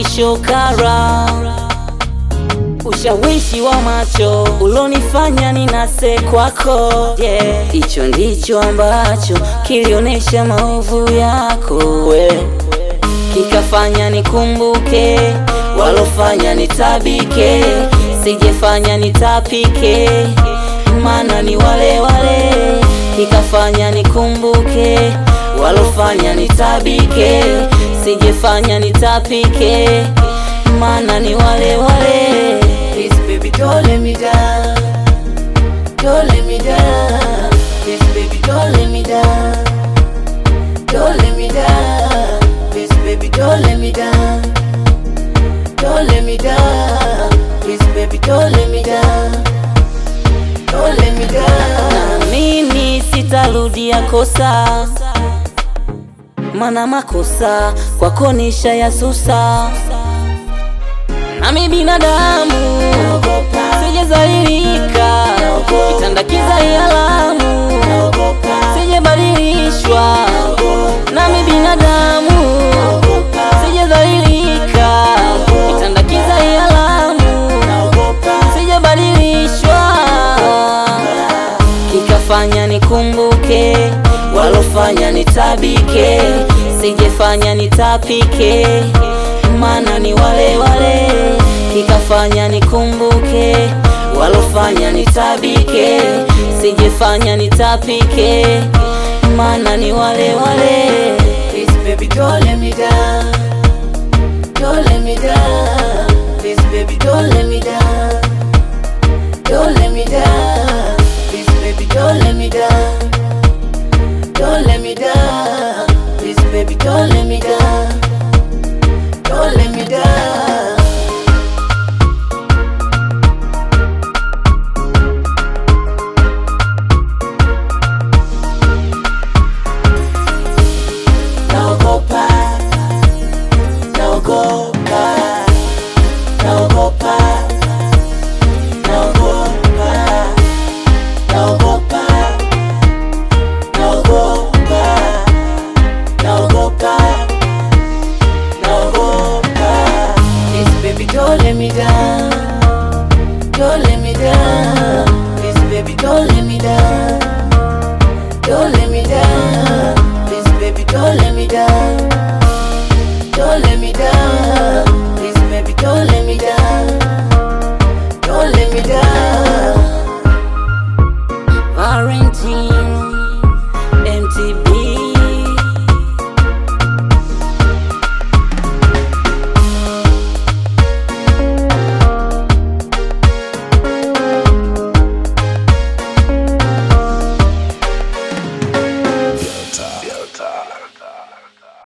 mwisho kara ushawishi wa macho ulonifanya ninase kwako yeah. Hicho ndicho ambacho kilionesha maovu yako we kikafanya nikumbuke walofanya nitabike, sijefanya nitapike, maana ni wale wale. Kikafanya nikumbuke walofanya nitabike, sijefanya nitapike, maana ni wale wale. Please baby don't let me down Don't let me down Please baby don't let me down Don't let me down Please baby don't let me down Don't let me down Please baby don't let me down Don't let me down Na mimi sitarudia kosa, mana makosa kwako nisha ya susa. Nami binadamu sijazalilika, kitanda kiza alamu sijabadilishwa. Nami binadamu sijazalilika, kitanda kiza alamu sijabadilishwa kikafanya nikumbuke walofanya nitabike, sijefanya nitapike, maana ni wale wale. Kikafanya nikumbuke walofanya nitabike, sijefanya nitapike, maana ni wale wale. Please baby don't let me down Don't let me down Please baby don't let me down Don't let me down Please baby don't let me down Don't let me down Please baby don't let me down Don't let me down Naogopa Naogopa Naogopa Naogopa Naogopa Naogopa Naogopa Naogopa Please baby don't let me down Don't let me down Please baby don't let me down Don't let me down Please baby don't let me down Don't let me down Please baby don't let me down Don't let me down Valentine